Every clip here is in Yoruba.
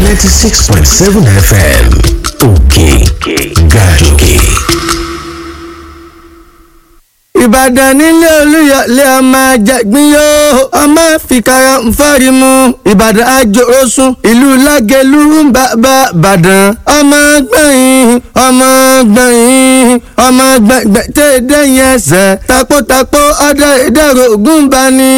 ninety six point seven fm òkè gàdókè. ìbàdàn nílé olúyọlé ọmọ àjàgbín yóò ọmọ fìkàrà nfọ́rí mu ìbàdàn àjòrósùn ìlú lágẹ̀lú bàbá ìbàdàn ọmọ gbẹ̀yìn ọmọ gbẹ̀yìn ọmọ gbẹ̀gbẹ̀ tẹ́ dẹ́yìn ẹsẹ̀ takótakó ọdẹ ìdẹ̀rọ̀ ògùn bá ní.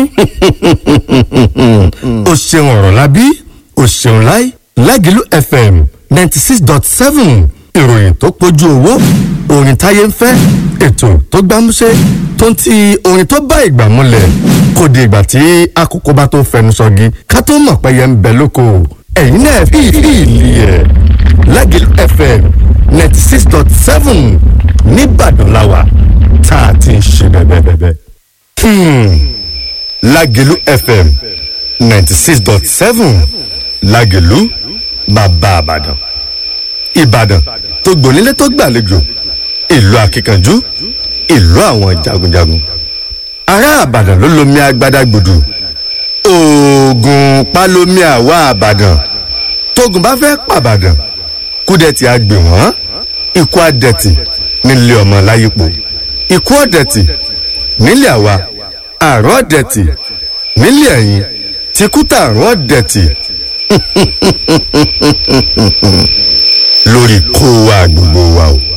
o ṣeun ọ̀rọ̀ lábí o ṣeun láì lágìlú fm ninety six dot seven ìròyìn tó pójú owó orin táyé ń fẹ́ ètò tó gbámúṣé tó ń ti orin tó bá ìgbà múlẹ̀ kò di ìgbà tí àkókò bá tó fẹnu sọgi ká tó mọ̀ pé yẹn ń bẹ lóko ẹ̀yin náà fi ìlì ẹ̀ lágìlú fm ninety six dot seven nìbàdàn làwà tá a ti ń ṣe bẹ́ẹ̀ bẹ́ẹ̀ bẹ́ẹ̀. lágìlú fm ninety six dot seven lágìlú bàbá àbàdàn ìbàdàn tó gbònílé tó gbàlejò ìlú akíkanjú ìlú àwọn jagunjagun ará àbàdàn ló lomi agbada gbòdù oògùn palomi àwa àbàdàn tógun bá fẹ́ pàbàdàn kúdẹ̀tì àgbè wọ́n ikú àdẹ̀tì nílé ọmọ láyípo ikú ọ̀dẹ̀tì nílé àwa àrùn ọ̀dẹ̀tì nílé ẹ̀yìn tìkútà àrùn ọ̀dẹ̀tì lórí kó wa gbogbo wa o.